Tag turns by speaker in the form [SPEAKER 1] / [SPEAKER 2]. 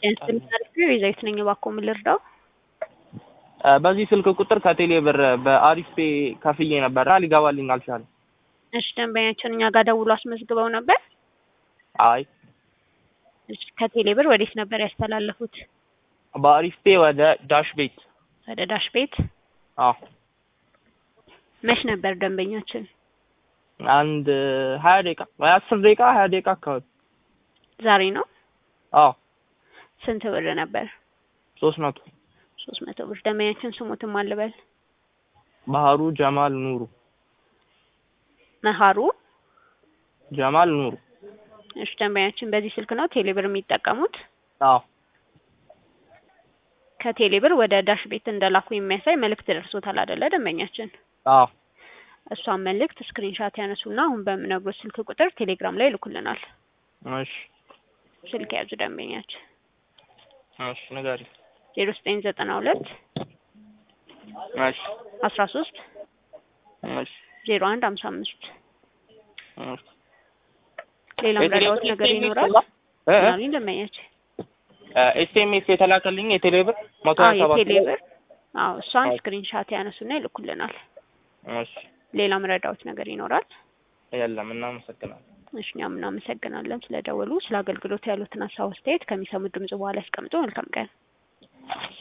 [SPEAKER 1] የዘይት ነኝ እባክዎ ምን ልርዳው?
[SPEAKER 2] በዚህ ስልክ ቁጥር ከቴሌ ብር በአሪፍ ፔ ከፍዬ ነበርና ሊገባልኝ አልቻለም።
[SPEAKER 1] እሺ ደንበኛችን እኛ ጋር ደውሎ አስመዝግበው ነበር?
[SPEAKER 2] አይ
[SPEAKER 1] እሺ ከቴሌ ብር ወዴት ነበር ያስተላለፉት?
[SPEAKER 2] በአሪፍ ፔ ወደ ዳሽ ቤት።
[SPEAKER 1] ወደ ዳሽ ቤት?
[SPEAKER 2] አዎ
[SPEAKER 1] መች ነበር ደንበኛችን?
[SPEAKER 2] አንድ ሀያ ደቂቃ ወይ አስር ደቂቃ ሀያ ደቂቃ አካባቢ።
[SPEAKER 1] ዛሬ ነው?
[SPEAKER 2] አዎ
[SPEAKER 1] ስንት ብር ነበር?
[SPEAKER 2] ሶስት መቶ
[SPEAKER 1] ሶስት መቶ ብር። ደንበኛችን ስሙትም አልበል
[SPEAKER 2] ባህሩ ጀማል ኑሩ።
[SPEAKER 1] መሀሩ
[SPEAKER 2] ጀማል ኑሩ።
[SPEAKER 1] እሺ ደንበኛችን በዚህ ስልክ ነው ቴሌ ብር የሚጠቀሙት?
[SPEAKER 2] አዎ
[SPEAKER 1] ከቴሌ ብር ወደ ዳሽ ቤት እንደላኩ የሚያሳይ መልእክት ደርሶታል አይደለ ደንበኛችን?
[SPEAKER 2] አዎ
[SPEAKER 1] እሷን መልእክት ስክሪንሻት ያነሱና አሁን በምነግሮት ስልክ ቁጥር ቴሌግራም ላይ ይልኩልናል።
[SPEAKER 2] እሺ
[SPEAKER 1] ስልክ ያዙ ደንበኛችን
[SPEAKER 2] እሺ ንገሪኝ።
[SPEAKER 1] ዜሮ ዘጠኝ ዘጠና ሁለት
[SPEAKER 2] እሺ
[SPEAKER 1] አስራ ሶስት
[SPEAKER 2] እሺ
[SPEAKER 1] ዜሮ አንድ ሀምሳ አምስት
[SPEAKER 2] እሺ
[SPEAKER 1] ሌላም
[SPEAKER 2] የቴሌ
[SPEAKER 1] ረዳዎት
[SPEAKER 2] ብር
[SPEAKER 1] ነገር
[SPEAKER 2] ኤስኤምኤስ
[SPEAKER 1] ይኖራል?
[SPEAKER 2] የለም? እ እ?
[SPEAKER 1] ምናምን ደንበኛችን
[SPEAKER 2] ኤስኤምኤስ የተላከልኝ የቴሌ ብር መቶ
[SPEAKER 1] አዎ
[SPEAKER 2] ሀያ ሰባት
[SPEAKER 1] የቴሌ ብር አዎ እሷን ስክሪንሻት ያነሱና ይልኩልናል።
[SPEAKER 2] እሺ
[SPEAKER 1] ሌላም ረዳዎት ነገር ይኖራል?
[SPEAKER 2] የለም እናመሰግናለን።
[SPEAKER 1] እሺ እኛም እናመሰግናለን ስለደወሉ። ስለ አገልግሎት ያሉትን ሀሳብ አስተያየት ከሚሰሙት ድምጽ በኋላ ያስቀምጡ። መልካም ቀን።